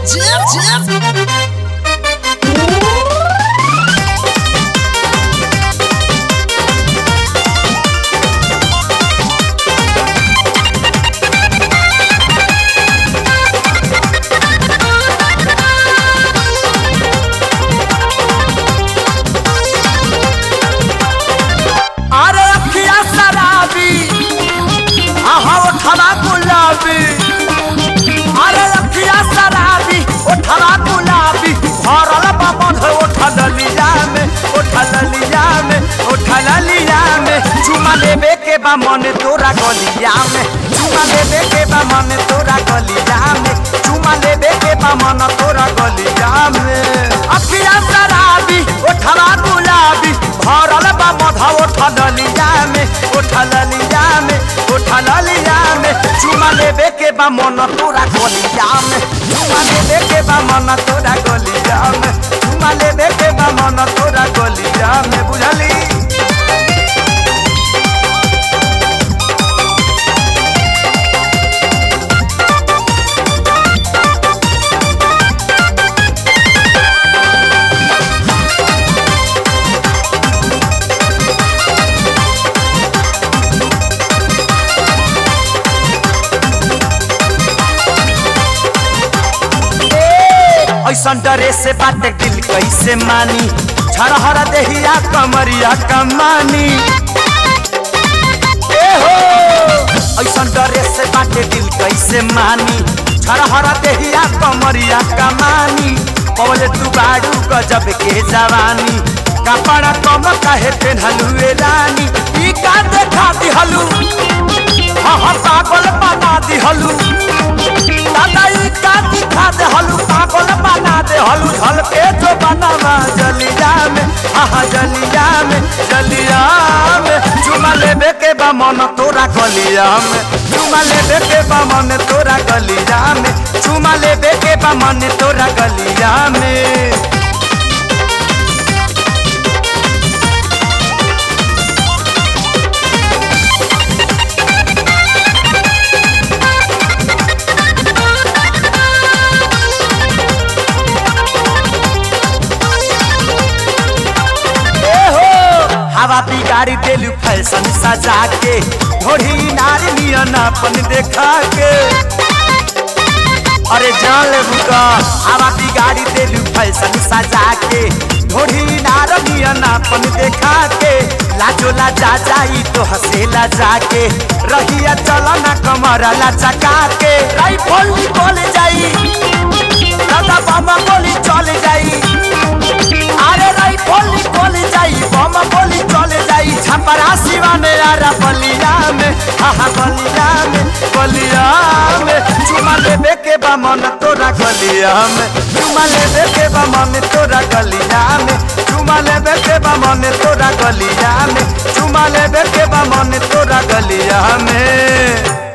Jeff, Jeff. अरे अखिया शराबी आहा ओठवा गुलाबी अरे अखिया शराबी ओठवा गुलाबी भरल बमन ओठल लिया में ओठल लिया में ओठल लिया में चुमा लेबे के बा मन तोरा गलिया में चुमा लेबे के बा मन तोरा गलिया में चुमा लेबे के बा मन तोरा गलिया में अखिया शराबी ओठवा गुलाबी भरल बा मधा ओठल लिया में ओठल लिया में ओठल लिया में चुमा लेबे के बा मन तोरा गलिया में चुमा लेबे के बा मन तोरा गलिया में चुमा लेबे के बा मन तोरा गलिया में बुझली ऐसन डरे से बाटे दिल कैसे मानी छरहर देहिया कमरिया कमानी ए हो ऐसन डरे से बाटे दिल कैसे मानी छरहर देहिया कमरिया कमानी पवले तू बाड़ू गजब के जवानी कपड़ा कम काहे पेन्हलुए रानी ई का देखा दिहलू हाँ हाँ पागल बना दिहलू दादा ई का दिखा दे हलू पागल बना दे हलू झलके जो बनावा जलिया में आहा जलिया में जलिया में चुमा लेबे के बा मन तोरा गलिया में चुमा लेबे के बा मन तोरा गलिया में चुमा लेबे के बा मन तोरा गलिया में ए हो हवा बिगाड़ी देलू फैशन सजा के ढोढ़ी नारी नियन अपन देखा के अरे जान ले बुका हवा बिगाड़ी देलू फैशन सजा के ढोढ़ी नार नियन अपन देखा के लाजो लाजा जाई तो हसेला जाके रहिया चलना कमर लचका के राइफल निकल जाई दादा बाबा गोली चल जाई अरे राइफल निकल जाई बम गोली चल जाई छपरा सिवा में यारा बलिया में हाहा बलिया में बलिया में चुमा लेबे के बा मन तोरा गलिया में चुमा लेबे के बा मन तोरा गलिया में चुमा लेबे के बा मन तोरा गलिया में चुमा लेबे के बा मन तोरा गलिया में